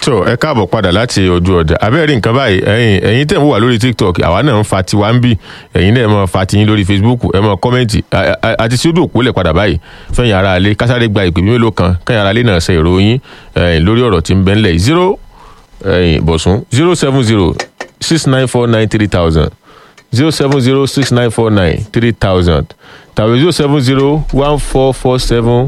tó ẹ káàbọ̀ padà láti ojú ọjà abẹ́rẹ́ nǹkan báyìí ẹ̀yin ẹ̀yin tẹ̀ ń wà lórí tiktok àwa náà ń fa tiwa ń bì ẹ̀yin náà ẹ máa fa tiyín lórí facebook ẹ máa kọ́mẹ́ǹtì àti sí ojú òpó lẹ̀ padà báyìí fẹ́yìn ara alẹ́ kásáré gba ìpè mélòó kan kẹ́yìn ara alẹ́ náà ṣe ìròyìn ẹ̀yin lórí ọ̀rọ̀ tí ń bẹ ńlẹ̀ zero ẹ̀yin bọ̀sùn zero seven zero six nine four nine three thousand zero seven zero six nine four nine three thousand tàbí zero seven zero one four four seven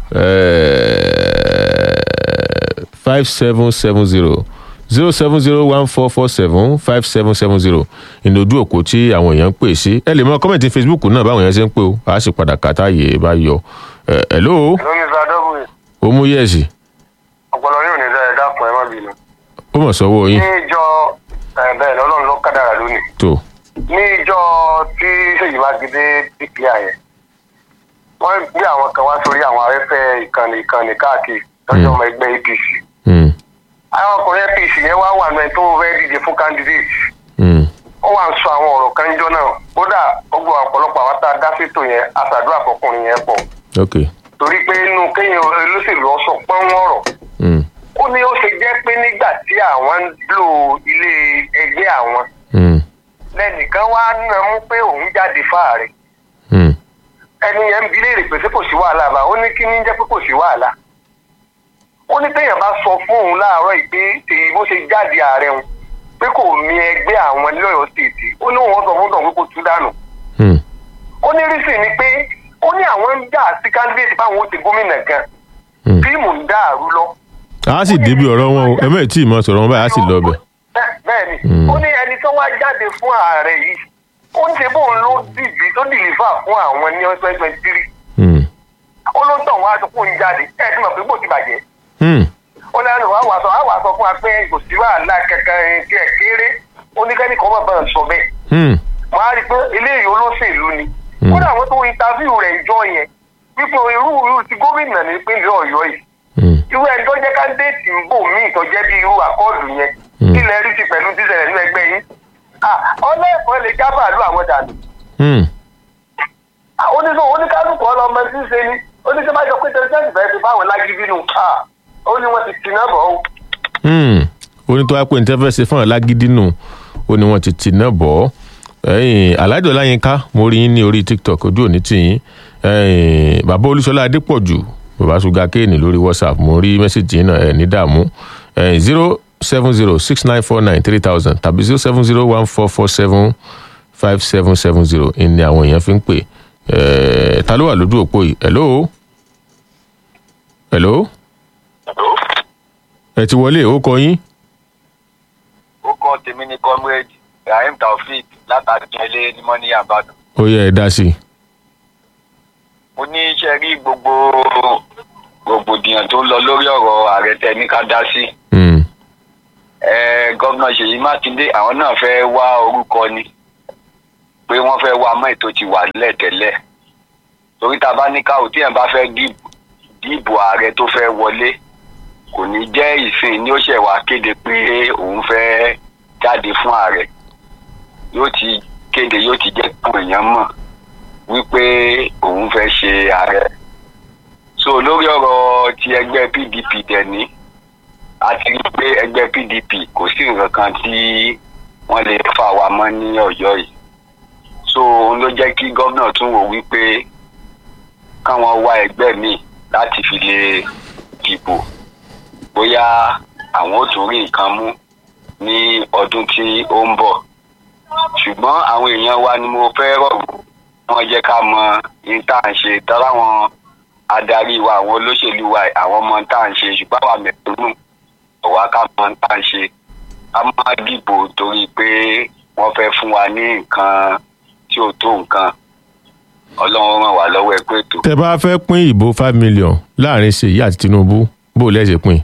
five seven seven zero zero seven zero one four four seven five seven seven zero ìnòdú òkú tí àwọn èèyàn ń pè sí ẹ lè mọ kọ́mẹ̀ntì facebook náà báwọn èèyàn ṣe ń pè ó a sì padà kàtá yè é bá yọ ẹ hello lórí ìsàdọ́gùn ó mú yẹ̀sì ọpọlọ yóò ní sẹ ẹ dákun ẹ má bínú. ó mọ̀ sọ́wọ́ ní yín ìjọ ẹ bẹ́ẹ̀ ni ọlọ́run ló kádàrà lónìí tó ní ìjọ tí ṣèyí mákindé dìkìá yẹn wọ́n gbé àwọn kan wá sórí àwọn afẹ́fẹ́ ìkànnì ìkànnì káàkiri lọ́jọ́ ọmọ ẹgbẹ́ apc Hmm, àwọn ọkùnrin apc yẹn wá wà náà tó fẹ́ díje fún candidate hmm, wọ́n wá ń sọ àwọn ọ̀rọ̀ kan jọ náà kódà gbogbo ọ̀pọ̀lọpọ̀ àwọn tá a dá sétò yẹn aṣàdúrà fọkùnrin yẹn pọ̀ ok torí pé inú kéèyàn olóṣèlú ọsọ pọ́n ọ̀rọ̀ hmm, ó ní ó ṣe jẹ́ pé nígbà tí àwọn ń lò ilé ẹgbẹ́ àwọn hmm, lẹ́nìkan wá nà mú pé òun jáde fáàrẹ hmm, ẹni yẹn ń bi léèrè pé ṣé kò sí wàhálà bá ó ní kí ní jẹ́ pé kò sí wàhálà ó ní téèyàn bá sọ fún òun láàárọ̀ yìí pé èyí bó ṣe jáde ààrẹ òun pé kò mi ẹgbẹ́ àwọn lọ́yọ̀ stéètì ó ní òun sọ fún tọ̀hún pé kò tú dànù hmm, ó ní rísì ni pé ó ní àwọn ń jà sí candidate báwọn ó ti gómìnà gan hmm. fíìmù ń dàrú lọ a sì débi ọ̀rọ̀ wọn o ẹ mẹ́ẹ̀ tí ì mọ̀ sọ̀rọ̀ wọn báyìí a sì lọ bẹ̀ bẹ́ẹ̀ni Mm. ó ní ẹni tó wá jáde fún ààrẹ yìí ó ń ṣe bóun ló dìbì tó dìlífà fún àwọn ní twenty twenty three Hmm, ó ló ń tàn wá àtúkù ń jáde ẹ ti mọ̀ pé bó ti bàjẹ́ hmm, ó ní àwọn àwọn àṣọ àwọn àṣọ fún wa pé kò sí wàhálà kankan tí ẹ kéré ó ní kẹ́ni kan bàbá sọ bẹ́ẹ̀ hmm, wọ́n á rí i pé eléyìí olóṣèlú ni Mm. kódà àwọn tó interview rẹ̀ jọ yẹn wípé irú irú ti gómìnà nípínlẹ̀ ọ̀yọ́ yìí hmm, irú ẹni tó jẹ́ kándéètì ń bò míì tó jẹ́ bí irú àkọọ́dù yẹn Mm. kí lẹ rí ti pẹ̀lú tíṣẹ̀lẹ̀ nínú ẹgbẹ́ yín ọlẹ́ẹ̀kọ́ lè já bàálù àwọn dànù hmm. oníṣòwò oníkálukú ọlọmọ tí ń ṣe ni oníṣẹ́ bá jọ pé tẹ̀síṣẹ́sì fẹ́ẹ́ fi báwọn lágídí nù ó ní wọ́n ti tì náà bọ̀ ó. Hmm, ó ní tó wá pé ní tẹ́fẹ́ ṣe fún alágídí nù ó ní wọ́n ti tì náà bọ̀ ọ́ ẹ̀yìn alájọ láyínká mo rí yín ní orí tiktok ojú òní tì yín ẹ̀yìn bàbá olúṣọlá adépọ̀jù bàbá ṣúgà kéènì lórí whatsapp mo rí mẹ́sàgì yín náà ẹ̀ ní dààmú ẹ̀yìn zero seven zero six nine four nine three thousand tàbí zero seven zero one four four seven five seven seven zero ìní àwọn èèyàn fi ń pè ẹ̀ ta ló wà lójú òpó yìí hello hello ẹ ti wọlé ó kọ yín. ó kọ́ tèmi ní comrade rahim taofeek látàdúnyẹlé ní mọ́ní àbádùn. ó yẹ ẹ dá sí i. mo ní iṣẹ́ rí gbogbo rògbòdìyàn tó ń lọ lórí ọ̀rọ̀ ààrẹ tẹ ní ká dá sí. Hmm, Eh, gómìnà ṣèyí mákindé àwọn náà fẹ́ wá orúkọ ni pé wọ́n fẹ́ wá mọ́ ètò ti wà nílẹ̀ tẹ́lẹ̀ torí tá a bá ní káwọ́ tí yẹn bá fẹ́ dìbò dìbò ààrẹ tó fẹ́ wọlé kò ní jẹ́ ìsìn ní ó ṣẹ̀ wá kéde pé òun fẹ́ jáde fún ààrẹ yóò ti kéde yóò ti jẹ́ kí àwọn èèyàn mọ̀ wípé òun fẹ́ ṣe ààrẹ so lórí ọ̀rọ̀ ti ẹgbẹ́ pdp dẹ̀ ní a ti rí i pé ẹgbẹ́ pdp kò sí nǹkan kan tí wọ́n lè fà wá mọ́ ní ọ̀yọ́ yìí so òun ló jẹ́ kí gómìnà tún wò wípé káwọn wá ẹgbẹ́ míì láti fi lè dìbò bóyá àwọn ò tún rí nǹkan mú ní ọdún tí ó ń bọ̀ ṣùgbọ́n àwọn èèyàn wa ni mo fẹ́ rọ̀ wọ́n jẹ́ ká mọ ní tá à ń ṣe tọ́láwọn adarí wa àwọn olóṣèlú wa àwọn ọmọ tá à ń ṣe ṣùgbọ́n àwọn mẹ̀tọ́nù ọ̀wá ká mọ tá à ń ṣe ká má dìbò torí pé wọ́n fẹ́ fún wa ní nǹkan tí ò tó nǹkan ọlọ́run ràn wá lọ́wọ́ ẹ pé ètò. tẹ bá fẹ́ pín ìbò five million láàrin ṣèyí àti tinubu bó o lẹ́sẹ̀ pín.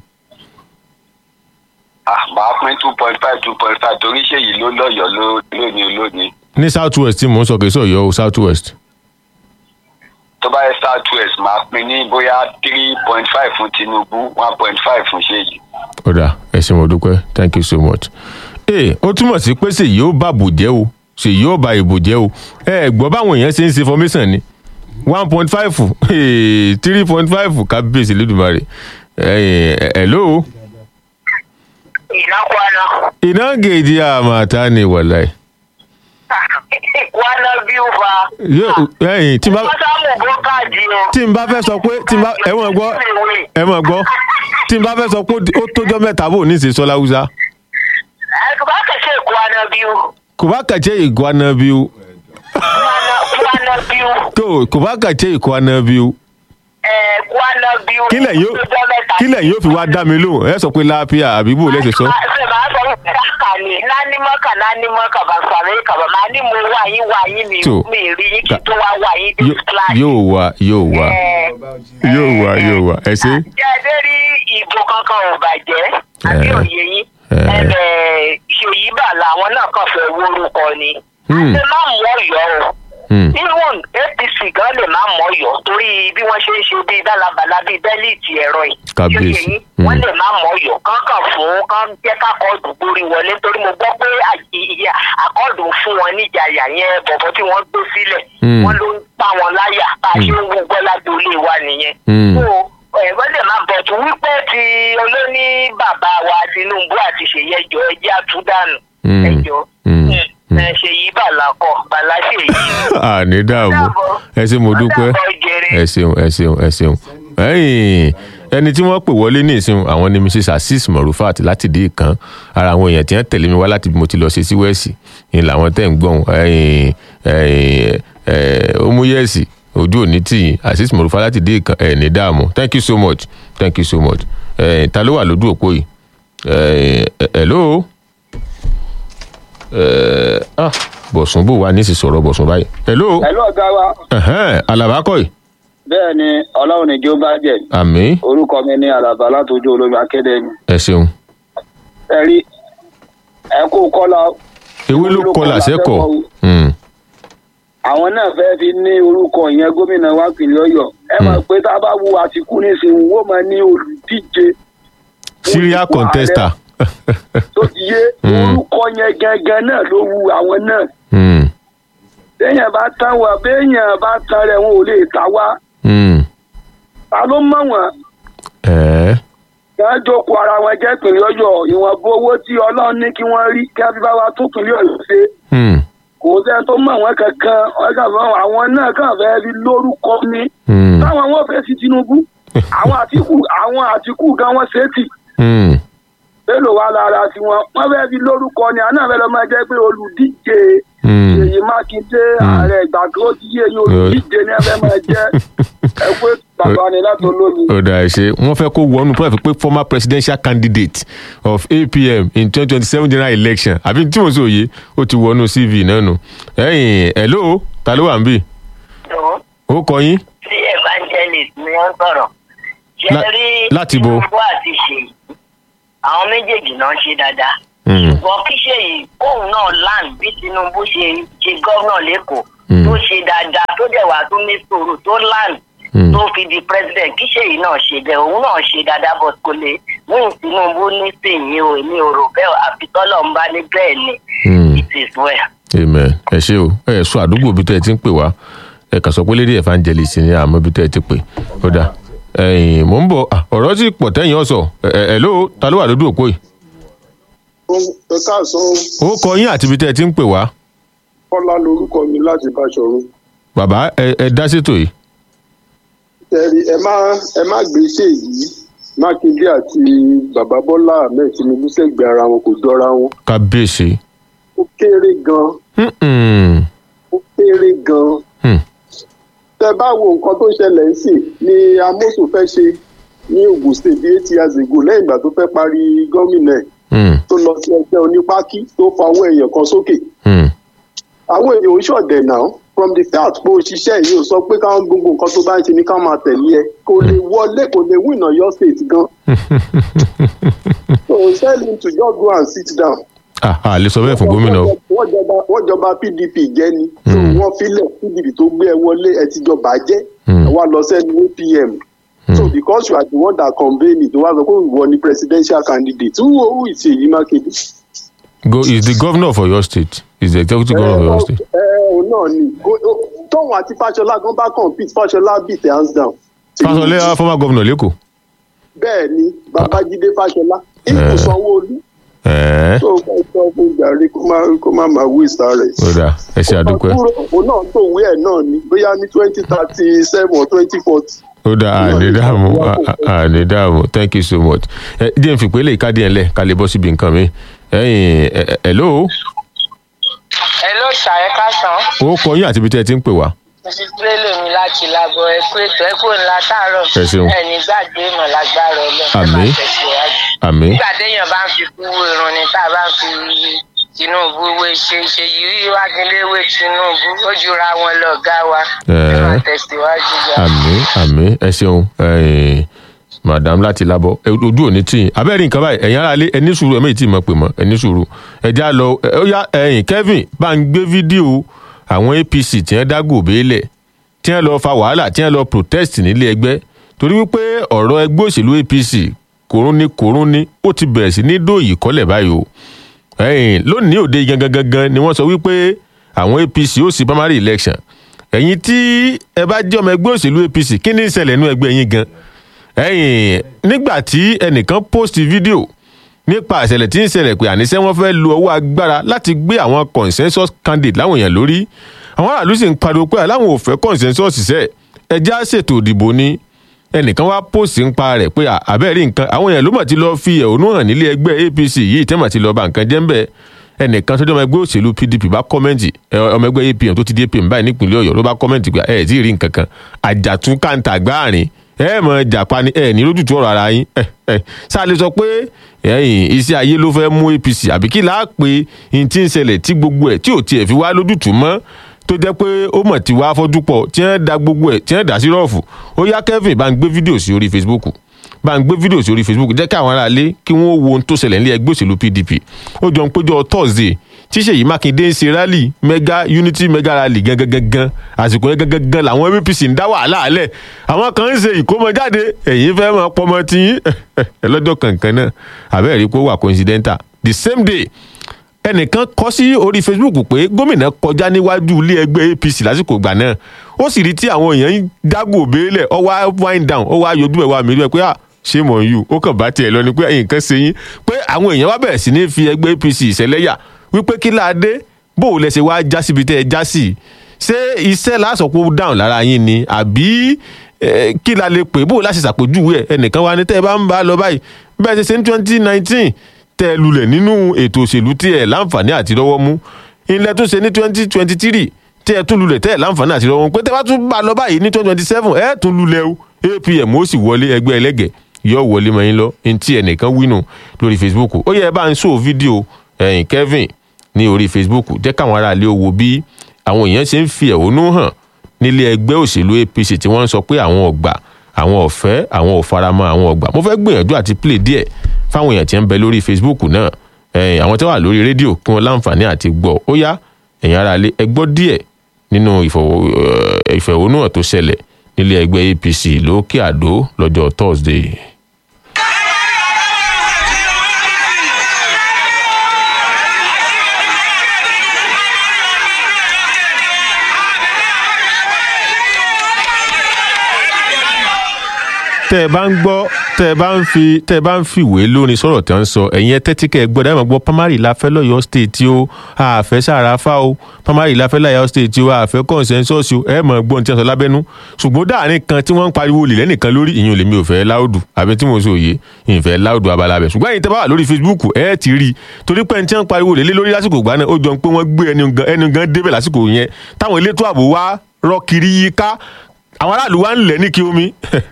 ah màá pín two point five two point five torí ṣèyí ló lọ́yọ̀ọ́ ló- lónìí lónìí ní south west tí mò ń sọ kì í sọ yọ o south west. tó bá yẹ south west màá pín ní bóyá three point five fún tinubu one point five fún ṣèyí. ọ̀dà ẹ ṣe mo dúpẹ́ thank you so much. ee ó túmọ̀ sí pé ṣèyí ó bá bò jẹ́ o ṣèyí ó ba ìbò jẹ́ o ẹ ẹ gbọ́ báwọn èèyàn ṣe ń ṣe formation ni one point five three point five kábíyèsí lẹ́dùnmarè ẹ ẹ hello ina kwana ina gajiya mata ne wallahi kwana biyu fa Yóò- ẹ̀yin tí n bá wọ́n sáàmù bókàdì o. tí n bá fẹ́ sọ pé tí n bá ẹ mọ̀ gbọ́ ẹ mọ̀ gbọ́ tí n bá fẹ́ sọ pé ó tójọ́ mẹ́ta bò ní ìsèso láwùjá ba ka ce kwana biyu kò bá kàjẹ́ ìkwana biu kwana kwana biyu tó kò bá kàjẹ́ ìkwana biu eh, kwana biyu kílẹ̀ yóò ọjọ́ mẹ́ta. kílẹ̀ yóò fi wá dá mi lóhùn ẹ sọ pé láàpíà àbí bò lẹ́sẹ̀ sọ. Ba- sai ba sọ pé haka ne na ní mọ́kà na ní mọ́kà ban sàré kà bá máa ní mo wà yín wà yín mi Tó. mi rí yín kí tó wá wà yín dé Yó- kíláàsì. yóò wá yóò wá Eh, yóò wá yóò wá ẹ ṣe. jẹ́ ẹ dé rí ìbò kankan ò bàjẹ́ àbí Eh. òye yín Eh. ẹ̀bẹ̀ ṣèyí bà làwọn náà kàn fẹ́ wórúkọ ni. Hmm. ṣé má mú ọ̀yọ́ o Hmm. even apc gan lè má mú ọ̀yọ́ torí bí wọ́n ṣe ń ṣe bíi bálabàla bíi bẹ́líìtì ẹ̀rọ yìí. Kábíyèsí. Ṣé yé yín? Hmm. wọ́n lè má mú ọ̀yọ́ kankan fún kán jẹ́ kákọ́ọ̀dù gbórí wọlé torí mo gbọ́ pé àyè- ìyá àkọ́ọ̀dù fún wọn níjàyà yẹn bọ̀bọ̀ tí wọ́n gbé sílẹ̀ Hmm. wọ́n ló ń pa wọn láyà bá a ṣe ń wo gbọ́ lágboolé wa nìyẹn. Hmm. So, ẹ̀wọ́n lè máa bọ̀ tún wípé ti olóní bàbá wa tinubu àti ṣèyí ẹjọ́ ẹjẹ́ àtúndànù Hmm. ẹjọ́ Hmm. ẹ ṣèyí bàlá kọ bàlá ṣèyí. àní dààmú ẹ ṣe mo dúpẹ́ ẹ ṣeun ẹ ṣeun ẹ ṣeun ẹyìn ẹni tí wọ́n pè wọlé ní ìsìn àwọn ni mrs asis morufat láti dé ìkan ara àwọn èèyàn tí wọ́n tẹ̀lé mi wá láti bí mo ti lọ ṣe sí wẹ́ẹ̀sì ni làwọn tẹ̀ ń gbọ̀n ẹyìn ẹyìn ẹ omuyẹ̀sì ojú òní tì yín asis morufat láti dé ìkan ẹ̀ ní dààmú thank you so much thank you so much ẹyìn ta ló wà lójú òpó yìí ẹyìn hello ẹ ah bọ̀sùn bò wá ní ìsìn sọ̀rọ̀ bọ̀sùn báyìí hello pẹ̀lú ọ̀gá wa ẹ̀hẹ́n alabakọ̀ yìí bẹ́ẹ̀ ni ọlọ́run ní jó bá jẹ́ àmì orúkọ mi ní alaba látọjú olómi akédèmí ẹ ṣeun ẹ rí ẹ kó kọ́lá ewé ló kọlà sẹ́kọ̀ Hmm. àwọn náà fẹ́ fi ní orúkọ yẹn gómìnà wa pìlẹ̀ ọ̀yọ́ ẹ mọ̀ pé tá a bá wo àtìkú nísìnyí wọ́n máa ní olùdíje serial Orúkọ contester tó ti yé Mm. orúkọ yẹn gangan náà ló wu àwọn náà Hmm. béèyàn bá tán wà béèyàn bá tán rẹ̀ wọn ò lè ta wá Hmm. ta ló mọ̀ wọ́n ẹ̀ẹ́ kí wọ́n jókòó ara wọn jẹ́ pìlẹ̀ ọ̀yọ́ ìwọ̀nba owó tí ọlọ́run ní kí wọ́n rí kí wọ́n fi bá wa tún pìlẹ̀ ọ̀yọ́ ṣe Hmm. kò sẹ́ni tó mọ̀ wọ́n kankan ọ̀gá fún àwọn náà kàn fẹ́ fi lórúkọ ní Hmm. táwọn wọn fẹ́ sí tinubu àwọn àtìkù àwọn àtìkù gan wọn ṣe é tì Hmm. mélòó wà lára tiwọn wọn fẹ́ fi lórúkọ ní àná fẹ́ lọ́ máa jẹ́ pé olùdíje Hmm. èyí mákindé ààrẹ ìgbà tó ti yé eyín olùdíje ní ẹfẹ́ máa jẹ́ ẹ pé bàbá ni láti olómi. ó dà ẹ ṣe wọ́n fẹ́ kó wọnú pẹ́ẹ́fì pé former presidential candidate of apm in twenty twenty seven general election àbí tí mo sọ yìí ó ti wọnú cv náà nù ẹ̀yìn hello ta ló wà ń bì Tó, ó kọ yín tí evangelist ni wọ́n sọ̀rọ̀ ṣe La- rí láti bo? tinubu àti ṣèyí àwọn méjèèjì náà ṣe dáadáa Hmm. ṣùgbọ́n kí ṣèyí kóun náà land bí tinubu ṣe ṣe gómìnà lẹ́kọ̀ọ́ Hmm. tó ṣe dáadáa tó dẹ̀ wá tó ní sùúrù tó land Hmm. tó fi di president kí ṣèyí náà ṣe bẹ́ẹ̀ òun náà ṣe dáadáa but kò lè wíìn tinubu ní sèyí o èmi ò rò bẹ́ẹ̀ àfi tọ́lọ̀ ń bá ní bẹ́ẹ̀ ni Hmm. it is well. amen ẹ ṣe o ẹ sọ àdúgbò bí tẹ ẹ ti ń pè wá ẹ kàn sọ pé lédè evangelist ni àmọ́ bí tẹ ẹ ti pè ó dà ẹ̀yìn mò ń bọ̀ ah, ọ̀rọ̀ sì pọ̀ tẹ̀yìn ọ̀sọ̀ ẹ ẹ ló ta ló wà lójú òpó yìí ẹ káàsán ó kọ yín àti bí tẹ ẹ ti ń pè wá kọ́lá lorúkọ mi láti báṣọ̀run bàbá ẹ ẹ dá sétò yìí tẹ̀rí ẹ má ẹ má gbé ṣèyí mákindé àti bàbá bọ́lá ahmed tinubu sẹ́gbẹ̀ẹ́ ara wọn kò jọra wọn kábíyèsí ó kéré gan Mm-mm. ó kéré gan Hmm. tẹ bá wo nǹkan tó ṣẹlẹ̀ sí ni amosu fẹ́ ṣe ní ogun state bíi eight years ago lẹ́yìn ìgbà tó fẹ́ parí gómìnà ẹ̀ Hmm. tó lọ sí ẹgbẹ́ onípákí tó fa owó èèyàn kan sókè Hmm. àwọn èèyàn ò ṣọ̀dẹ̀ náà from the start bó o ṣiṣẹ́ yìí ò sọ pé káwọn gbogbo nǹkan tó bá ń ṣe ní ká máa tẹ̀lé ẹ kò lè wọlé kò lè win Ọ̀yọ́ state gan so tell him to just go and sit down. ah ah lè sọ bẹ́ẹ̀ fún gómìnà o wọ́n jọba wọ́n jọba pdp jẹ́ ni so Mm. wọ́n filẹ̀ pdp tó gbé ẹ wọlé ẹ ti jọba jẹ́ Mm. ẹ wá lọ sẹ́nu apm so Mm. because you are the one that convene it wọ́n á sọ pé ìwọ ni presidential candidate who who is Ṣèyí Mákindé. go is the governor of Oyo state is the executive governor of Oyo state ẹ òun náà ni Go- ó- tóun àti Fáṣọlá gan bá compete Fáṣọlá beat hands down. Fáṣọlá ah, former governor lẹ́kọ̀ọ́ bẹ́ẹ̀ ni babájídé Fáṣọlá ipò Eh. sanwó-olú ẹ̀ẹ́ tó o bá sọ fún gàrí kó má kó má máa wí sáré. ó dáa ẹ ṣe àdúpẹ́ kúrò òun náà tó wí ẹ̀ náà ni bóyá ní twenty thirty seven or twenty forty. ó dáa àní dààmú à- àní dààmú thank you so much ẹ díẹ̀ ń fìpé lè káàdì ẹ̀ lẹ̀ ká lè bọ́ síbi nǹkan mi ẹ̀yìn ẹ̀ ẹ̀ hello ẹ ló ṣàyẹ kásán ó kọ yín àti ibi tẹ́ ẹ ti ń pè wá mrs bello mi láti lábọ ẹkú ètò ẹkú ńlá táàárọ̀ Ẹ ṣeun. ẹni gbàgbé mọ lágbára Ọlọ́run ẹ Àmín. máa tẹsíwájú. àmín nígbà téèyàn bá ń fi kúwó irun ni tá a bá ń fi tinubu wé ṣe ṣe yìí wágilé wé tinubu ó jura wọn lọ gá wa ẹ Ẹ. máa tẹsíwájú gbà. àmín àmín ẹ ṣeun ẹ̀yìn madam láti lábọ ẹ, ojú òní tì yín abẹ́rẹ́ nǹkan báyìí ẹ̀yin aráalé ẹ ní sùúrù ẹ méjì tí mo pè mọ́ ẹ ní sùúrù ẹ já lọ ẹ, ó yá ẹ̀yìn kevin bá ń gbé fídíò àwọn apc tí wọ́n dá gòbé lẹ̀ tí wọ́n lọ fa wàhálà tí wọ́n lọ protest nílé ẹgbẹ́ torí wípé ọ̀rọ̀ ẹgbẹ́ òṣèlú apc kòrún ní kòrún ní ó ti bẹ̀rẹ̀ sí ní dòyì kọ́lẹ̀ báyìí o ẹ̀yìn lónìí òde gangan gangan ni wọ́n sọ wípé àwọn apc ó sì primary election ẹ̀yin tí ẹ bá jẹ́ ọmọ ẹgbẹ́ òṣèlú apc kí ni ń ṣẹlẹ̀ nínú ẹgbẹ́ yín gan ẹ̀yìn nígbà tí ẹnìkan post fídíò nípa ìṣẹ̀lẹ̀ tí ń ṣẹlẹ̀ pé àníṣe wọn fẹ́ lo ọwọ́ agbára láti gbé àwọn consensus candidate láwọn èèyàn lórí àwọn aráàlú sì ń pariwo pé aláwọn ò fẹ́ consensus ṣiṣẹ́ ẹjẹ́ á ṣètò ìdìbò ni ẹnìkan wá post ń pa rẹ̀ pé à- àbẹ́ẹ̀rí nǹkan àwọn èèyàn ló mọ̀ ti lọ fi ẹ̀hónú hàn nílé ẹgbẹ́ apc yìí tẹ́ mọ̀ ti lọ ba nǹkan jẹ́ ń bẹ́ẹ̀ ẹnìkan tó jẹ́ ọmọ ẹgbẹ́ òṣèlú pdp bá kọ́mẹ́ǹtì ẹ, ọmọ ẹgbẹ́ apm tó ti di apm báyìí nípìnlẹ̀ ọ̀yọ́ ló bá kọ́mẹ́ǹtì pé ẹ ẹ̀ tí ì rí nǹkan kan àjàtún kàńtà gbáàrin ẹ mọ̀ jàpá ni ẹ ní lójútu ọ̀rọ̀ ara yín ẹ ẹ sáà lè sọ pé ẹ̀yìn iṣẹ́ ayé ló fẹ́ mú apc àbí kí láà pé n ti ń ṣẹlẹ̀ tí gbogbo ẹ̀ tí ò tiẹ̀ fi wá lójútu mọ́ tó jẹ́ pé ó mọ̀ tí wàá fọ́jú pọ̀ tí wọ́n da gbogbo ẹ̀ tí wọ́n dà sí rọ́ọ̀fù ó yá kevin bá ń gbé fídíò sí orí facebook bá ń gbé fídíò sí orí facebook jẹ́ kí àwọn aráalé kí wọ́n wo ohun tó ṣẹlẹ̀ nílé ẹgbẹ́ òṣèlú pdp ó jọ ń péjọ thursday tí ṣèyí mákindé ń ṣe rally mega unity mega rally gangan gangan àsìkò yẹn gangan gangan làwọn apc ń dá wàhálà alẹ̀ àwọn kan ń ṣe ìkómọjáde ẹ̀yìn fẹ́ mọ pọmọ tí yín lọ́jọ́ kankan náà àbẹ́ẹ̀rí pé ó wà coincidenta the same day ẹnìkan kọ sí orí facebook pé gómìnà kọjá níwájú ilé ẹgbẹ́ apc lásìkò ìgbà náà ó sì rí tí àwọn èèyàn ń dágò béèlẹ̀ ọ wá wind down ó wá yọjú ẹ̀ wá mi rí ẹ pé à ṣé mọ̀ yù ó kàn bá tiẹ̀ lọ ni pé nǹkan ṣe yín pé àwọn èèyàn wá bẹ̀rẹ̀ sí ní fi ẹgbẹ́ apc ìṣẹ̀lẹ́yà wípé kí láadé bó o lẹ ṣe wá já síbi tẹ́ ẹ já sí ṣé iṣẹ́ lásọ̀pọ̀ dáhùn lára yín ni àbí eh, kí la lè pè bó o láṣẹ ṣàpèjúwe ẹ̀ ẹnìkan wá ní tẹ́ ẹ bá ń bá a lọ báyìí bẹ́ẹ̀ ṣe ṣe ní twenty nineteen tẹ́ ẹ lulẹ̀ nínú ètò òṣèlú tí ẹ láǹfààní àti lọ́wọ́ mú ilẹ̀ tún ṣe ní twenty twenty three tẹ́ ẹ tún lulẹ̀ tẹ́ ẹ láǹfààní àti lọ́wọ́ mú pé tẹ́ bá tún bá a lọ báyìí ní twenty twenty seven ẹ tún lulẹ̀ o apm ó sì wọlé ẹgbẹ́ ẹlẹ́gẹ̀ yọ wọlé mọ́ yín lọ ní tí ẹnìkan wínú lórí facebook ó yẹ ẹ bá ń sọ fídíò ẹ̀yìn kevin ní orí facebook jẹ́ káwọn aráàlú wo bí àwọn èèyàn ṣe ń fi ẹ̀hónú hàn nílé ẹgbẹ́ òṣèlú apc tí wọ́n ń sọ pé àwọn ọ̀gbà àwọn ọ̀fẹ́ àwọn òfaramọ́ àwọn ọ̀gbà mo fẹ́ gbìyànjú àti play díẹ̀ fáwọn èèyàn tí ń bẹ lórí facebook náà ẹ̀yìn àwọn tí wọ́n wà lórí rédíò kí wọ́n láǹfààní àti gbọ́ ó yá ẹ̀yin aráalé ẹ gbọ́ díẹ̀ nínú ìfọwọ́- eh, ìfẹ̀hónúhàn tó ṣẹlẹ̀ nílé ẹgbẹ́ apc lókè àdó lọ́jọ́ thursday. tẹ́ ẹ bá ń gbọ́ tẹ́ ẹ bá ń fi tẹ́ ẹ bá ń fìwé lórin sọ̀rọ̀ tí wọ́n ń sọ ẹ̀yin ẹ tẹ́tí kẹ́ ẹ gbọ́ dáhùn gbọ́ pamari láfẹ́ lọ́yọ́ state o àfẹ́ sàràfà o pamari láfẹ́ lọ́yọ́ state o àfẹ́ consensus o ẹ mọ̀ gbọ́n tí wọ́n sọ lábẹ́nú ṣùgbọ́n dáàrin kan tí wọ́n ń pariwo lè lẹ́nìkan lórí ìyẹn lèmi ò fẹ́ láòdù àbí tí mo sọ òye ìfẹ́ láòdù abala bẹ̀ ṣùgbọ́n ẹ̀yin tẹ́ bá wà lórí facebook ẹ ti rí i torí pé ẹni tí wọ́n pariwo lè lé lórí lásìkò ìgbà náà ó jọ pé wọ́n gbé ẹni gan ẹni gan débẹ̀ lásìkò yẹn táwọn elétò ààbò wá rọ́ kiri yíká àwọn aráàlú wa ń lẹ̀ ní kí omi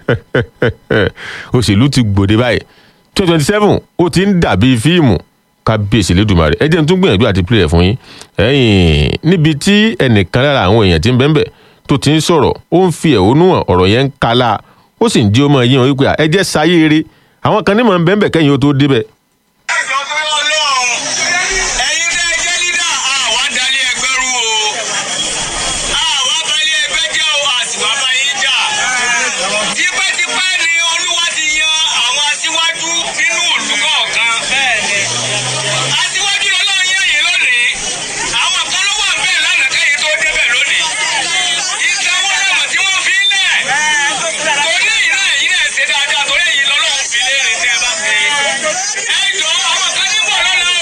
òṣèlú ti gbòde báyìí twenty twenty seven ó ti ń dàbí fíìmù kábíyèsí lẹ́dùnmarè ẹ jẹ́ n tún gbìyànjú àti pílẹ̀ fún yín ẹ̀yìn níbi tí ẹnìkan lára àwọn èèyàn ti ń bẹ́ńbẹ́ tó ti ń sọ̀rọ̀ ó ń fi ẹ̀hónú hàn ọ̀rọ̀ yẹn ń kala ó sì ń jí ọmọ yín hàn wípé ẹ jẹ́ sáyé eré àwọn kan ní mọ̀ ń bẹ́ńbẹ́ kẹ́yìn ó tó débẹ̀ ẹjọ́ tó yọ lọ́hùn ẹ̀yin tẹ́ ẹ jẹ́ lídà àwa dalí ẹgbẹ́ rú o àwa balẹ̀ ẹgbẹ́ jẹ́ o àsìwá bá yín jà tipẹ́tipẹ́ ni olúwa ti yan àwọn aṣíwájú nínú ìlú kọ̀ọ̀kan bẹ́ẹ̀ni aṣíwájú ọlọ́run yẹn yìí lónìí àwọn kan ló wà bẹ́ẹ̀ lánàá kẹ́yìn tó débẹ̀ lónìí ìsanwó lọ́mọ tí wọ́n fi ń lẹ̀ torí èyí náà èyí náà ṣe dáadáa torí èyí lọ́lọ́run fi léèrè tẹ́ ẹ bá ṣe ẹ jọ àwọn kan ní bọ̀ lọ́la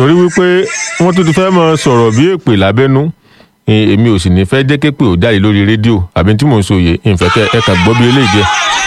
tún rí wípé wọ́n tún ti fẹ́ mọ sọ̀rọ̀ bí èpè lábẹ́nú Eh, èmi ò sì ní fẹ́ jẹ́ képè ò jáde lórí rédíò àbí tí mò ń sòye ìfẹ́ kẹ́ ẹ kà gbọ́ bí eléyìí jẹ́.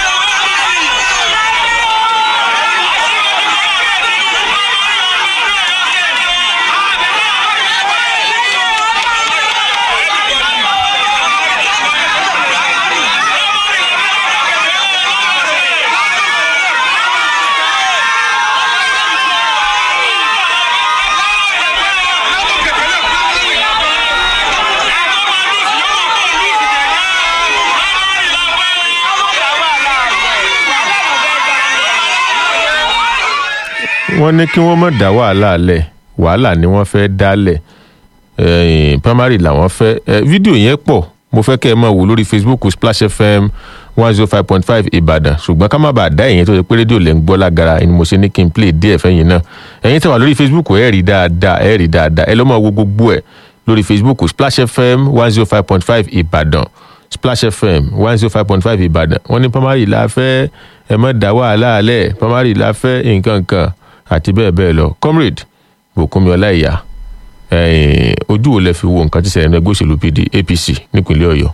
wọ́n ní kí wọ́n má dá wàhálà lẹ̀ wàhálà ni wọ́n fẹ́ dálẹ̀ ẹ̀yìn primary làwọn fẹ́ ẹ fídíò yẹn pọ̀ mo fẹ́ kẹ́ ẹ máa wò lórí facebook splash fm one zero five point five ìbàdàn ṣùgbọ́n ká má bàa dá ẹ̀yìn tó ṣe pé rédíò lẹ́ ń gbọ́ lágara ni mo ṣe ní kí n play díẹ̀ fẹ́yìn náà ẹ̀yin tẹ́ wà lórí facebook ẹ̀ rí dáadáa ẹ̀ rí dáadáa ẹ lọ́ máa wo gbogbo ẹ̀ lórí facebook splash fm one zero five point five ìbàdàn splash fm one zero five point five ìbàdàn wọ́n ní primary la fẹ́ ẹ má dá wàhálà lẹ̀ primary la fẹ́ nǹkan kan àti bẹ́ẹ̀ bẹ́ẹ̀ lọ comrade bùkúnmi ọláìyá ẹ̀yìn ojú wo lẹ fi wo nǹkan tí ṣẹlẹ̀ ní ẹgbẹ́ òṣèlú pd apc nípínlẹ̀ ọ̀yọ́.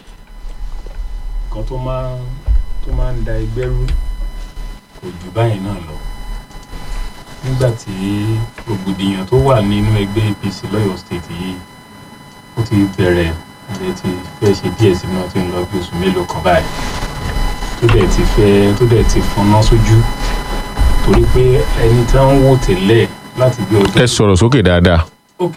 nǹkan tó máa tó máa ń da ẹgbẹ́ rú kò jù báyìí náà lọ nígbà tí rògbòdìyàn tó wà nínú ẹgbẹ́ apc lọ́yọ̀ state yìí ó ti bẹ̀rẹ̀ ẹ̀ ti fẹ́ ṣe díẹ̀ sí náà tí ń lọ bí oṣù mélòó kan báyìí tó dẹ̀ ti fẹ́ tó dẹ̀ ti fọnná sójú torí pé ẹni tí wọ́n ń wò tẹ́lẹ̀ láti bí ọdún. ẹ sọ̀rọ̀ sókè dáadáa. ok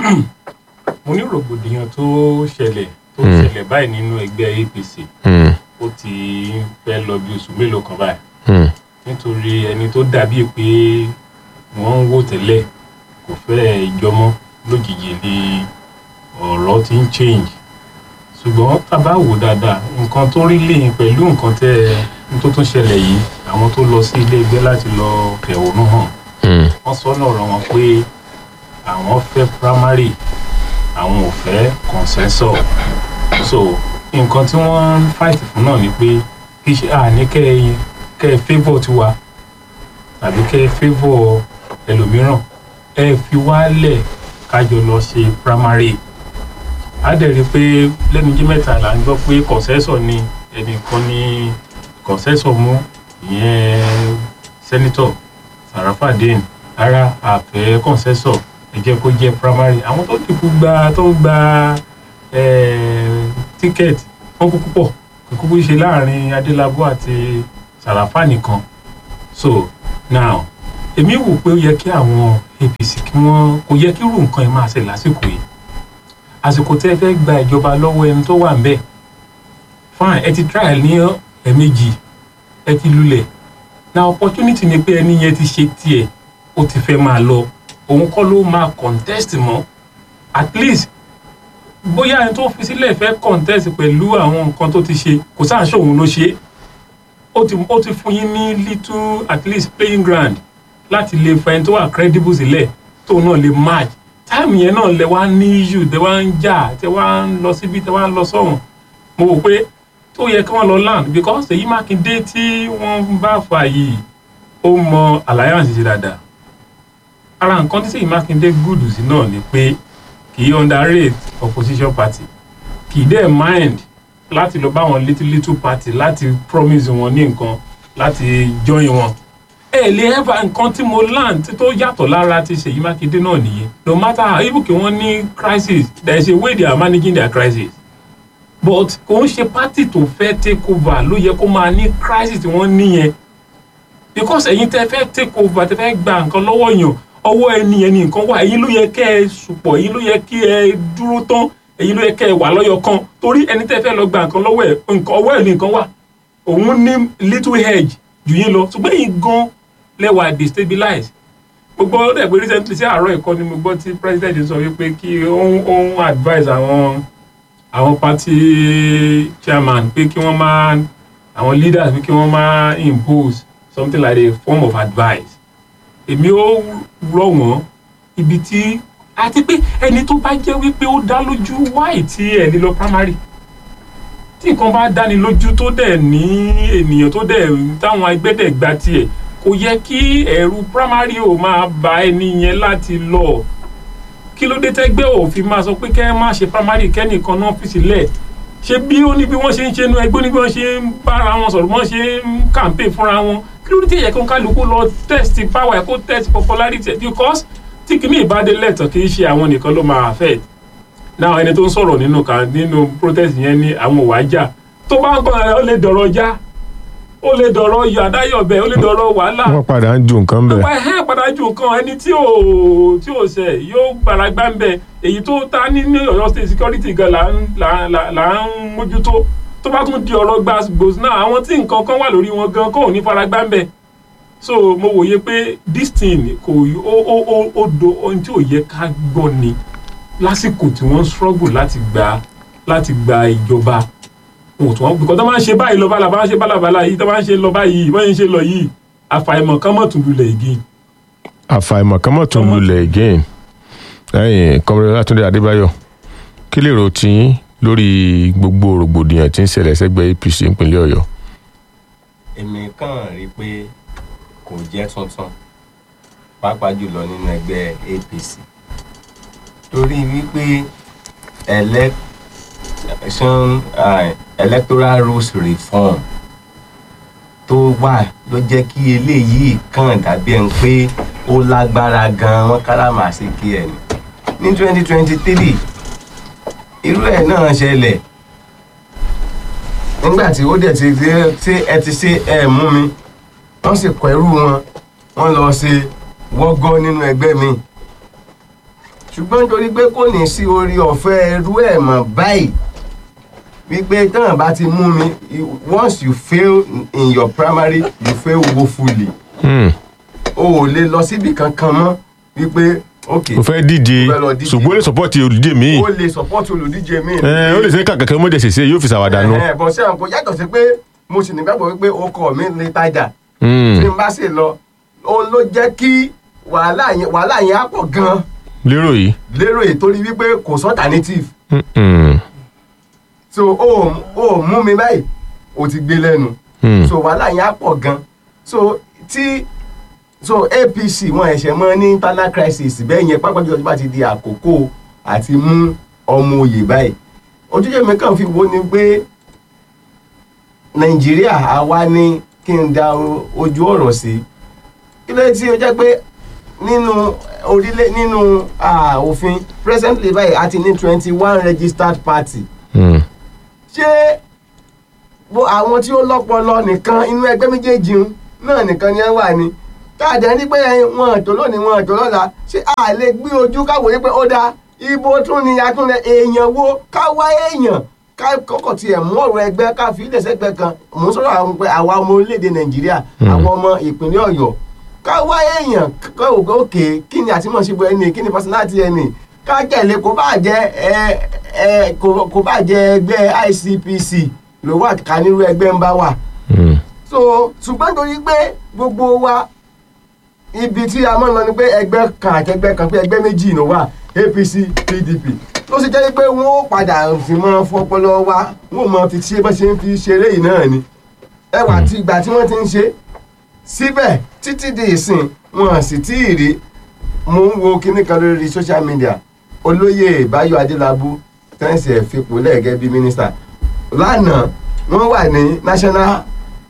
mo ní rògbòdìyàn tó ṣẹlẹ̀ tó Hmm. ṣẹlẹ̀ báyìí nínú ẹgbẹ́ apc Hmm, ó ti fẹ́ lọ bí oṣù mélòó kan báyìí hmm, nítorí ẹni tó dàbíi pé wọ́n ń wò tẹ́lẹ̀ kò fẹ́ jọmọ́ lójijì ni ọ̀rọ̀ ti ń change ṣùgbọ́n tá a bá wò dáadáa nǹkan tó rí lẹ́yìn pẹ̀lú nǹkan tẹ́ ẹ tó tún ṣẹlẹ̀ yìí àwọn tó lọ sí ilé ẹgbẹ́ láti lọ fẹ̀hónú hàn hmm, wọ́n sọ́nà ọ̀rọ̀ wọn pé àwọn fẹ́ primary àwọn ò fẹ́ consensus so nǹkan tí wọ́n ń fight fún náà ni pé kì í ṣe àní kẹ́ ẹ kẹ́ ẹ favour tiwa tàbí kẹ́ ẹ favour ẹlòmíràn ẹ fi wálẹ̀ kájọ lọ ṣe primary á dẹ̀ rí i pé lẹ́nu jí mẹ́ta là ń gbọ́ pé consensus ni ẹnìkan ní consensus mú ìyẹn senator sarafadin ara àfẹ́ consensus ẹ jẹ́ kó jẹ́ primary àwọn tó dìbò gba tó ń gba tíkẹ́ẹ̀tì wọ́n kúkú pọ̀ kò kúkú ṣe láàrin adélábù àti sàràfà nìkan so now èmi wò pé ó yẹ kí àwọn apc kí wọ́n kò yẹ kí irú nǹkan ẹ̀ máa ṣe lásìkò yìí àsìkò tẹ́ ẹ fẹ́ gba ìjọba lọ́wọ́ ẹni tó wà ń bẹ̀ fine ẹ ti try ní ẹ̀ẹ̀mejì ẹ ti lulẹ̀ na opportunity ni pé ẹni yẹn ti ṣe tiẹ̀ ó ti fẹ́ máa lọ òun kọ́ ló máa contest mọ́ at least bóyá ẹni tó fi sílẹ̀ fẹ́ contest pẹ̀lú àwọn nǹkan tó ti ṣe kò sáà ṣòun ló ṣe ó ti ó ti fún yín ní little at least playing ground láti lè fa ẹni tó wà credible sílẹ̀ tóun náà lè match táìmù yẹn náà lẹ wá ní issue tẹ wá ń jà tẹ wá ń lọ síbi tẹ wá ń lọ sọ́hùn mo wò pé tó yẹ kí wọ́n lọ land because èyí mákindé tí wọ́n bá fà yìí ó mọ alliance ṣe dáadáa ara nǹkan tí sèyí mákindé gùdù sí náà ni pé kì í underrate opposition party kì í dẹ̀ mind láti lọ bá wọn little little party láti promise wọn ní nǹkan láti join wọn ẹ lè ever nǹkan tí mo land tí tó yàtọ̀ lára ti sèyí mákindé náà nìyẹn no matter how even kí wọ́n ní crisis there is a way they are managing their crisis but kò ń ṣe party tó fẹ́ take over ló yẹ kó máa ní crisis tí wọ́n níyẹn because ẹ̀yin tẹ́ fẹ́ take over tẹ́ fẹ́ gba nǹkan lọ́wọ́ yàn ọwọ́ ẹni ẹni nǹkan wà ẹ̀yin ló yẹ kẹ́ ẹ sùpọ̀ ẹ̀yin ló yẹ kí ẹ dúró tán ẹ̀yin ló yẹ kẹ́ ẹ wà lọ́yọ̀ kan torí ẹni tẹ́ fẹ́ lọ gba nǹkan lọ́wọ́ ẹ̀ nǹkan ọwọ́ ẹ̀ ní nǹkan wà òun ní little hedge jù yín lọ ṣùgbọ́n ẹ̀yin gan lẹ́wà destabilize gbogbo ọdẹ pé recently sí àárọ̀ ẹ̀kọ́ ni mo gbọ́ tí president sọ wípé kí òun òun advise àwọn àwọn party chairman pé kí wọ́n máa àwọn leaders pé kí wọ́n máa impose something like a form of advice èmi ó rọ̀ wọ́n ibi tí àti pé ẹni tó bá jẹ́ wípé ó dá lójú wáì tí ẹ̀ lè lọ primary tí nǹkan bá dáni lójú tó dẹ̀ ní ènìyàn tó dẹ̀ táwọn ẹgbẹ́ dẹ̀ gba tiẹ̀ kó kò yẹ kí ẹ̀rù primary ò máa ba ẹni yẹn láti lọ kí ló dé tẹ́gbẹ́ òfin máa sọ pé kẹ́ ẹ má ṣe primary kẹ́nìkan náà fi sílẹ̀ ṣé bí ó ní bí wọ́n ṣe ń ṣe nu ẹgbẹ́ ó ní bí wọ́n ṣe ń bára wọn sọ̀rọ̀ wọ́n ṣe ń campaign fúnra wọn kí ló dé tẹ̀yẹ kó kálukú lọ test power ẹ̀ kó test popularity ẹ̀ because tí kìíní ìbádé lẹ́tọ̀ kì í ṣe àwọn nìkan ló máa affect náà ẹni tó ń sọ̀rọ̀ nínú kan nínú protest yẹn ní àwọn òwà jà tó bá ń gbọ́n ẹ̀ ó lè dọ̀rọ̀ já ó lè dọ̀rọ̀ yọ àdáyọ̀bẹ̀ ó lè dọ̀rọ̀ wàhálà wọ́n padà ń ju nǹkan bẹ̀. ọ̀pá ẹ̀hẹ́ padà ju nǹkan ẹni tí ò tí ò ṣẹ̀ yóò gbàlagbá ń bẹ̀ èyí tó ta ní ní ọ̀yọ́ state security gan là ń là là là ń mójútó tó bá tún di ọ̀rọ̀ gbàgbòs náà àwọn tí nǹkan kan wà lórí wọn gan kò ní faragbá ń bẹ̀ so mo wòye pé this thing kò ó ó ó ó do ohun tí ò yẹ ká gbọ́ ni lásìkò tí wọ́n ń struggle láti gba láti gba ìjọba wọn ò tún wọn bìkọ́ tó máa ń ṣe báyìí lọ bálabà máa ń ṣe bálabàlà yìí tó máa ń ṣe lọ báyìí báyìí ń ṣe lọ yìí àfàìmọ̀ kán mọ̀ tún lulẹ̀ igi. àfàìmọ̀ kan mọ̀ tún lulẹ̀ again ẹ̀yìn kọ́mọdé látúndé adébáyọ̀ kí lè rò tí lórí gbogbo rògbòdìyàn tí ń ṣẹlẹ̀ sẹ́gbẹ́ apc ìpínlẹ̀ ọ̀yọ́. èmi kàn rí i pé kò jẹ́ tuntun pàápàá jùlọ nínú ẹgbẹ́ apc torí wípé election uh, electoral rules reform tó wà ló jẹ́ kí eléyìí kàn dàbí ẹni pé ó lágbára gan-an wọ́n káràmásìkí ẹ̀ ní ní twenty twenty three irú ẹ̀ náà ṣẹlẹ̀ nígbà tí ó dẹ̀ ti ṣe ẹ ti ṣe ẹ mú mi wọ́n sì kọ ẹrú wọn wọ́n lọ ṣe wọ́gọ́ nínú ẹgbẹ́ mi ṣùgbọ́n nítorí pé kò ní sí orí ọ̀fẹ́ ẹrú ẹ̀ mọ̀ báyìí wípé tán bá ti mú mi once you fail in your primary you fail woefully o ò lè lọ síbi kankan mọ́ wípé ok o fẹ́ díje mo fẹ́ lọ díje. ṣùgbọ́n ó lè sọ́pọ́tì olùdíje míì o lè support olùdíje mi. ẹ ó lè ṣe kàkàkẹ́ mọ́jẹ̀ ṣèṣe yóò fi ṣàwádà nù. ẹ bọ̀ sí àwọn kò yàtọ̀ sí pé mo sì nígbàgbọ́ wípé ọkọ mi lè tajà Mm. tí n bá sì lọ òun ló jẹ́ kí wàhálà yẹn wàhálà yẹn á pọ̀ gan-an lérò yìí. lérò èyí torí wípé kò sọ alternative Mm-mm. so o ò mú mi báyìí o ti gbé lẹ́nu Mm. so wàhálà yẹn á pọ̀ gan so tí so apc wọn ẹ̀ṣẹ̀ mọ́ ní internal crisis bẹ́ẹ̀ yẹn pápá jùlọ tó bá ti di àkókò àti mú ọmọ òye báyìí ojúṣe mi kàn fi wo ni pé nàìjíríà àwa ni kí n da o- ojú ọ̀rọ̀ sí kí ló dé tí ó jẹ́ pé nínú orílẹ̀ nínú ah, òfin presently báyìí a ti ní twenty one registered party Mm. ṣé bó àwọn tí ó lọ́pọlọ nìkan inú ẹgbẹ́ méjèèjì ń náà nìkan ni ẹ wà ní káàdé ní pé wọn àtò lónìí wọn àtò lọ́la ṣé a lè gbé ojú káwọ́ yí pé ó dáa ibo tún ni atúnlẹ̀ èèyàn wo ká wá èèyàn ká kọ́kọ́ tiẹ̀ mú ọ̀rọ̀ ẹgbẹ́ ká fi ilẹ̀ sẹ́gbẹ́ kan mò ń sọ̀rọ̀ àwọn pé àwa ọmọ orílẹ̀-èdè nàìjíríà àwọn ọmọ ìpínlẹ̀ ọ̀yọ́ ká wá èèyàn ká òkè òkè kí ni àtìmọ̀ṣẹ́bù ẹni kí ni personality ẹni ká tẹ̀lé kó bá jẹ́ ẹ ẹ kó kó bá jẹ́ ẹgbẹ́ icpc ló wà ká nírú ẹgbẹ́ ń bá wà Mm. so ṣùgbọ́n torí pé gbogbo wa ibi tí a máa ń lọ ni pé ẹgbẹ́ kan àti ẹgbẹ́ kan pé ẹgbẹ́ méjì ló wà apc pdp ló sì jẹ́ pé wọ́n ó padà fi mọ́ fọpọlọ wa wọ́n ò mọ fi ṣe bá ṣe ń fi ṣeré yìí náà ni ẹwà tí ìgbà tí wọ́n ti ń ṣe síbẹ̀ títí di ìsìn wọn sì tí ì rí mo ń wo kinní kan lórí social media olóyè báyọ̀ adélábù tẹ́ǹsì ẹ̀ fipò lẹ́ẹ̀gẹ́ bíi mínísítà lánàá wọ́n wà ní national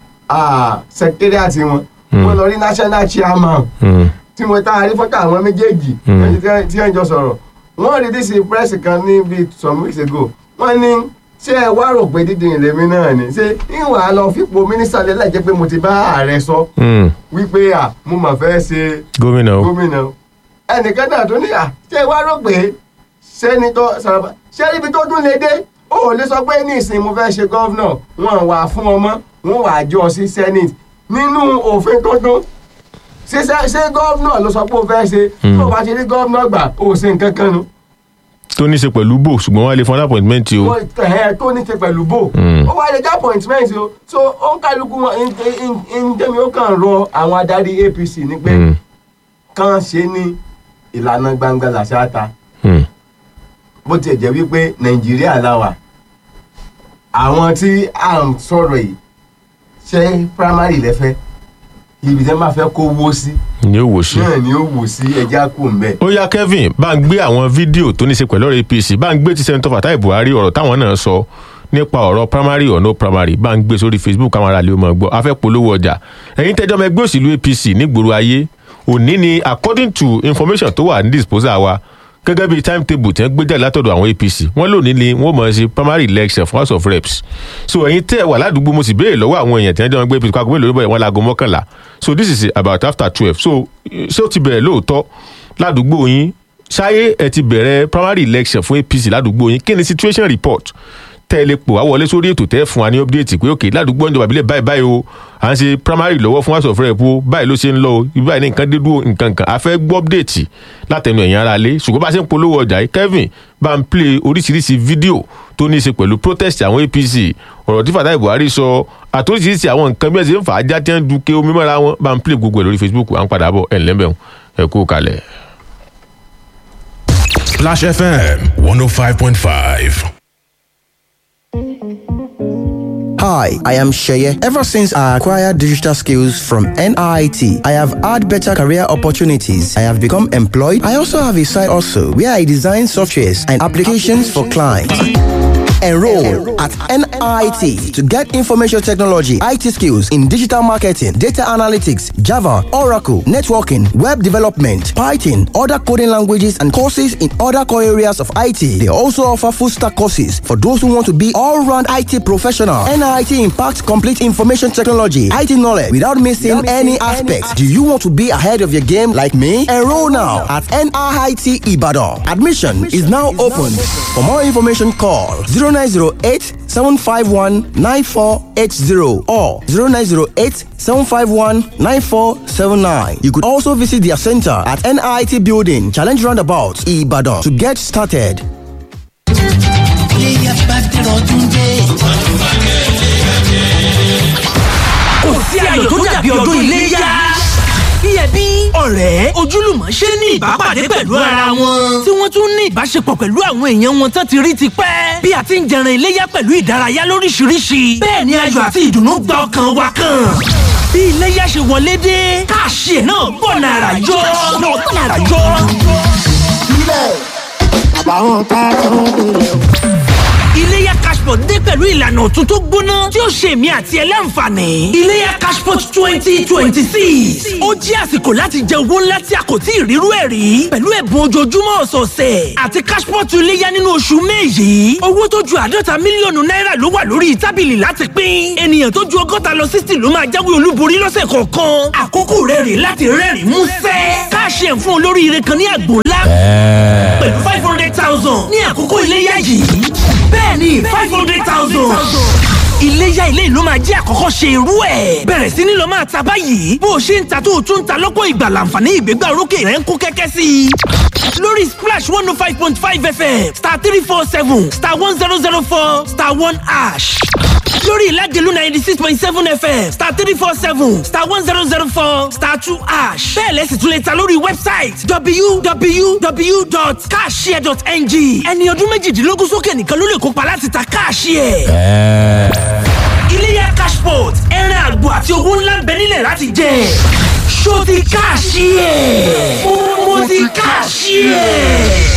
ah, secretariat wọn wọ́n lọ rí national chairman Mm. tí mo tá a rí fọ́tà àwọn méjèèjì Mm. ẹni tí- tí wọ́n jọ sọ̀rọ̀ wọ́n rí dísì press kan ní bíi some weeks ago wọ́n ní ṣé ẹ wá rò pé dídìn lèmi náà ni ṣé ìwà lọ fipò mínísítà lẹ́la jẹ́ pé mo ti bá ààrẹ sọ Mm. wípé à mo mà fẹ́ ṣe gómìnà o. gómìnà o. ẹnìkan náà tó ní à ṣé ẹ wá rò pé sẹ́nitọ́ sàràbà ṣé ibi tó dún lè dé ó lè sọ pé ní ìsìn mo fẹ́ ṣe gọ́vnà wọn wà fún ọmọ wọn wà jọ sí senate nínú òfin tó dún ṣé ṣé- ṣé gọ́vnà ló sọ pé ó fẹ́ ṣe tó o bá ti rí gọ́vnà gbà ó ṣe nǹkan kan nu tó ní í ṣe pẹ̀lú bò ṣùgbọ́n wọ́n á lè fún appointment o. wọ́n tẹ̀ tó ní ṣe pẹ̀lú bò Mm. ó wá lè já appointment o so ó ń kálukú wọn ń tẹ́mi ó kàn rọ àwọn adarí apc ní pé Mm. kàn ṣe ní ìlànà gbangba làṣáta Mm. bó tiẹ̀ jẹ́ wípé nàìjíríà láwà àwọn tí à ń sọ̀rọ̀ yìí ṣé primary lẹ́fẹ́ ibi tí wọ́n bá fẹ́ kó wó sí ni ó wò sí. náà ni ó wò sí ẹja kù ń bẹ̀. ó yá kevin bá ń gbé àwọn fídíò tó ní í ṣe pẹ̀lú ọ̀rọ̀ apc bá ń gbé ti sẹ́ńtọ́ fatai buhari ọ̀rọ̀ táwọn náà sọ nípa ọ̀rọ̀ primary or no primary bá ń gbé sórí facebook káwọn aráàlú máa gbọ́ afẹ́ polówó ọjà ẹ̀yin tẹ́jọ́ ọmọ ẹgbẹ́ òṣèlú apc nígboro ayé òní ni according to information tó wà ní disposal wa gẹ́gẹ́ bí timetable tí wọ́n gbé jáde látọ̀dọ̀ àwọn apc wọ́n lónìí ni wọ́n mọ̀ ọ́ sí primary election for house of reps so ẹ̀yin tẹ́ ẹ wà ládùúgbò mo sì béèrè lọ́wọ́ àwọn èèyàn tí wọ́n jọ ń gbé apc kó mélòó ló bẹ̀rẹ̀ wọn láago mọ́kànlá so this is about after twelve so ṣé ó ti bẹ̀rẹ̀ lóòótọ́ ládùúgbò yín ṣáyé ẹ ti bẹ̀rẹ̀ primary election fún apc ládùúgbò yín kí ni situation report tẹ́ ẹ lè pò wá wọlé sórí ètò tẹ́ ẹ fún wa ní update pé òkè ládùúgbò ìjọba ìbílẹ̀ báyìí báyìí o à ń ṣe primary lọ́wọ́ fún house of rep o báyìí ló ṣe ń lọ o ibi báyìí ní nǹkan dé dúró nǹkan kan a fẹ́ gbọ́ update látẹnu ẹ̀yìn ara lé ṣùgbọ́n bá a ṣe ń polówó ọjà yìí kevin bá ń play oríṣiríṣi fídíò tó ní í ṣe pẹ̀lú protest àwọn apc ọ̀rọ̀ tí fatai buhari sọ àtòríṣiríṣi àwọn nǹkan bí ẹ ṣe ń fà á já tí wọ́n ń duke omi mọ́ra wọn bá ń play gbogbo ẹ̀ lórí facebook à ń padà bọ̀ ẹ̀ ńlẹ́bẹ̀ ẹ̀ kú kalẹ̀. Splash FM 105.5. Hi, I am Sheye. Ever since I acquired digital skills from NIT, I have had better career opportunities. I have become employed. I also have a side also where I design softwares and applications for clients. Enroll at NIT to get information technology, IT skills in digital marketing, data analytics, Java, Oracle, networking, web development, Python, other coding languages, and courses in other core areas of IT. They also offer full stack courses for those who want to be all round IT professional. NIT impacts complete information technology, IT knowledge without missing any aspects. Do you want to be ahead of your game like me? Enroll now at NIT Ibadan. Admission is now open. For more information, call 0908 751 9480 or 0908 751 9479. You could also visit their center at NIT Building, Challenge Roundabout, Ibadan to get started. kò sí ayọ̀ tó dàbí ọdún iléyá. bí ẹbí ọ̀rẹ́ ojúlùmọ̀ ṣe ní ìbápàdé pẹ̀lú ara wọn. tí wọ́n tún ní ìbáṣepọ̀ pẹ̀lú àwọn èèyàn wọn tán ti rí ti pẹ́. bí a ti ń jẹran iléyá pẹ̀lú ìdárayá lóríṣiríṣi. bẹ́ẹ̀ ni ayọ̀ àti ìdùnnú gba ọkàn wa kan. bí iléyá ṣe wọlé dé káàṣì ẹ̀ náà bọ̀ nàrà yọ. náà bọ̀ nàrà yọ. àbáwọn tá a tún nílẹ̀ o. iléyá cashport dé pẹ̀lú ìlànà ọ̀tun tó gbóná tí ó ṣe èmi àti ẹ láǹfààní. iléyá cashport twenty twenty six ó jẹ́ àsìkò láti jẹ owó ńlá tí a kò tí ì rírú ẹ̀ rí pẹ̀lú ẹ̀bùn ojoojúmọ́ ọ̀sọ̀ọ̀sẹ̀ àti cashport iléyá nínú oṣù may yìí owó tó ju àádọ́ta mílíọ̀nù náírà ló wà lórí tábìlì láti pín ènìyàn tó ju ọgọ́ta lọ sixty ló máa jáwé olúborí lọ́sẹ̀ kọ̀ọ̀kan àkókò rẹ̀ rè láti rẹ́rìn músẹ́ káàṣì ẹ̀ fún olóríire kan ní àgbò ńlá pẹ̀lú five hundred thousand ní àkókò iléyá yìí bẹ́ẹ̀ni five hundred thousand. iléyá ilé ìlú máa jẹ́ àkọ́kọ́ ṣe irú ẹ̀. bẹ̀rẹ̀ sí ni lọ máa ta báyìí bó o ṣe ń ta tó o tún ń ta lọ́pọ̀ ìgbà láǹfààní ìgbégbá orókè rẹ̀ ń kó kẹ́kẹ́ sí i. lórí splash one oh five point five fm star three four seven star one zero zero four star one ash lórí ìlàjẹ̀lú ninety six point seven fm star three four seven star one zero zero four star two ash bẹ́ẹ̀ lẹ́sìn tún lè ta lórí wẹ́bsáìtì www.cashshare.ng ẹni ọdún méjìdínlógún sókè nìkan ló lè kópa láti ta káàṣìẹ̀. iléyà cashport ẹran àgbò àti owó ńlá ń bẹ nílẹ̀ láti jẹ ṣó ti káàṣìẹ̀ mo ti káàṣìẹ̀.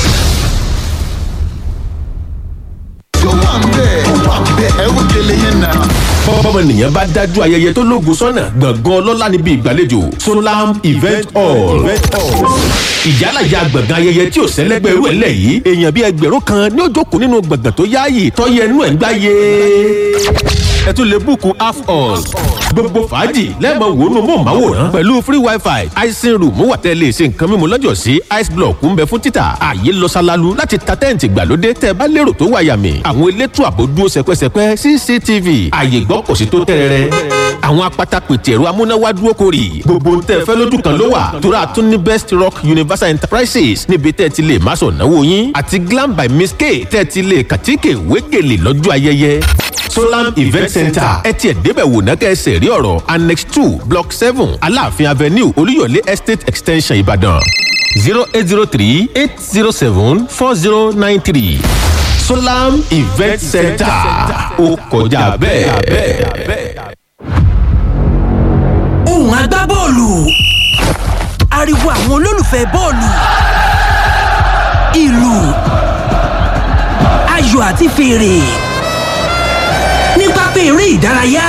bọ́mọnìyàn bá dájú ayẹyẹ tó lóògùn sọ́nà gbọ̀ngàn ọlọ́lá níbi ìgbàlejò solam event hall ìyálàyà gbọ̀ngàn ayẹyẹ tí ò sẹ́lẹ́gbẹ́ irú ẹ̀ lẹ̀ yìí èèyàn bíi ẹgbẹ̀rún kan ní ó jókòó nínú gbọ̀ngàn tó yáàyè tọ́yẹ inú ẹ̀ ń gbáyé ẹ tún lè búùkù half hall gbogbo fàájì lẹ́ẹ̀mọ wò nù mọ́ màwòrán pẹ̀lú free wifi icing room wà tẹ́ lè ṣe nǹkan mímu lọ́jọ́ sí ice block ń bẹ fún títà ààyè lọ ṣalalu láti ta tẹ́ǹtì gbàlódé tẹ́ bá lérò tó wà yàmì àwọn elétò àbò dúró sẹpẹsẹpẹ cctv ààyè gbọ́ kò sí tó tẹ́rẹ̀rẹ́ àwọn apata pètè ẹ̀rọ amúnáwá dúró kórì gbogbo tẹ́ fẹ́ lójú kan ló wà tóra tún ní best rock universal enterprises níbi tẹ́ ti lè má sọ̀ náwó yín àti glam by miss k tẹ́ ti lè kàtíkè wégele lọ́jọ́ ayẹyẹ solam event center ẹ tiẹ̀ débẹ̀ wò ná kẹ́sẹ̀ rí ọ̀rọ̀ annex two block seven aláàfin avenue olúyọ̀lé estate extension ìbàdàn zero eight zero three eight zero seven four zero nine three solam event center ó kọjá bẹ́ẹ̀. ohùn agbábọ́ọ̀lù ariwo àwọn olólùfẹ́ bọ́ọ̀lù ìlù ayò àti fèrè ní pápá eré ìdárayá.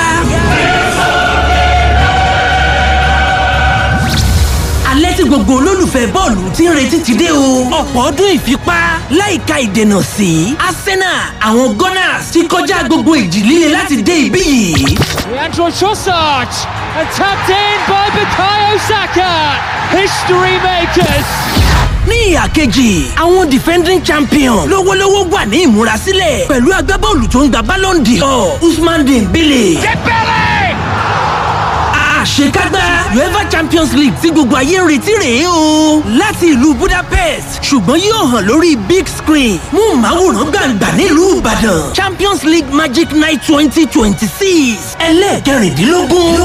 alẹ́ tí gbogbo olólùfẹ́ bọ́ọ̀lù ti ń retí ti dé o. ọ̀pọ̀ ọdún ìfipá láìka ìdènà sí arsenal àwọn gunners ti kọjá gbogbo ìjì líle láti dé ibí yìí. Leandro Trossard and tapped in by Bukayo Saka. History makers. ní ìhà kejì àwọn defending champion lówólówó wà ní ìmúrasílẹ̀ pẹ̀lú agbábọ́ọ̀lù tó ń gba ballon d'or usman dembele. àṣekágbá uefa champions league tí gbogbo ayé ń retí rèé o láti ìlú budapest ṣùgbọ́n yóò hàn lórí big screen mú màwòrán gbàǹgbà nílùú ìbàdàn champions league magic night twenty twenty six ẹlẹ́ẹ̀kẹrìndínlógún.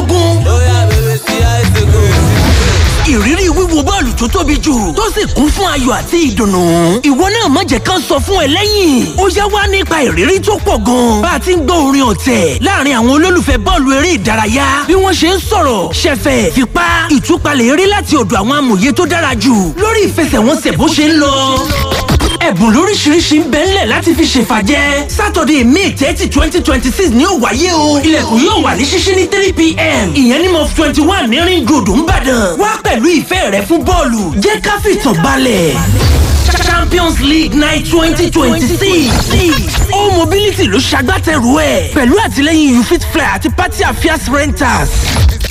ìrírí wíwo bọ́ọ̀lù tó tóbi jù tó sì kún fún ayọ̀ àti ìdùnnú. ìwọ náà má jẹ́ kán sọ fún ẹ lẹ́yìn. ó yá wá nípa ìrírí tó pọ̀ gan. bá a ti ń gbọ́ orin ọ̀tẹ̀ láàrin àwọn olólùfẹ́ bọ́ọ̀lù eré ìdárayá bí wọ́n ṣe ń sọ̀rọ̀ ṣẹ̀fẹ̀ fipá ìtúpalẹ̀ eré láti ọ̀dọ̀ àwọn amòye tó dára jù lórí ìfẹsẹ̀wọnsẹ̀ bó ṣe ń lọ ẹ̀bùn lóríṣiríṣi ń bẹ ńlẹ̀ láti fi ṣèfàjẹ́ sátọ̀dẹ̀ may thirty twenty twenty six ni ó wáyé o ilẹ̀kùn yóò wà ní ṣíṣí ní three pm ìyẹn ní mọ́f twenty one ní ring road ńbàdàn wá pẹ̀lú ìfẹ́ rẹ fún bọ́ọ̀lù jẹ́ ká fìtàn balẹ̀ champions league night twenty twenty six all mobility ló ṣagbátẹrù ẹ̀ pẹ̀lú àtìlẹ́yìn you fit fly àti party affairs renters